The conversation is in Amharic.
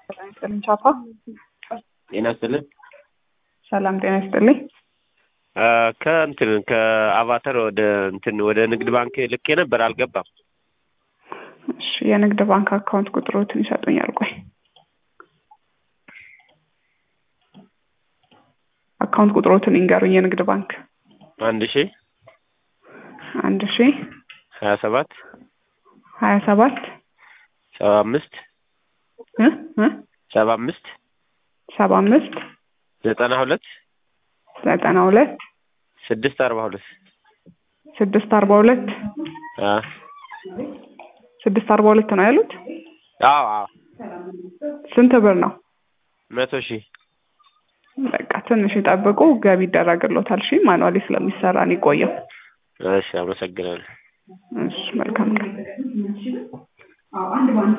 ይስጥልኝ ቻፓ። ጤና ይስጥልን። ሰላም ጤና ይስጥልኝ። ከእንትን ከአቫተር ወደ እንትን ወደ ንግድ ባንክ ልኬ ነበር አልገባም። እሺ የንግድ ባንክ አካውንት ቁጥሮትን ይሰጡኛል? ቆይ አካውንት ቁጥሮትን ይንገሩኝ። የንግድ ባንክ አንድ ሺ አንድ ሺ ሀያ ሰባት ሀያ ሰባት ሰባ አምስት እ እ ሰባ አምስት ሰባ አምስት ዘጠና ሁለት ዘጠና ሁለት ስድስት አርባ ሁለት ስድስት አርባ ሁለት ስድስት አርባ ሁለት ነው ያሉት። አዎ አዎ ስንት ብር ነው? መቶ ሺህ በቃ ትንሽ ይጠብቁ፣ ገቢ ይደረግሎታል። እሺ ማኑዋሊ ስለሚሰራ ነው የቆየው። እሺ አመሰግናለሁ። እሺ መልካም ቀን።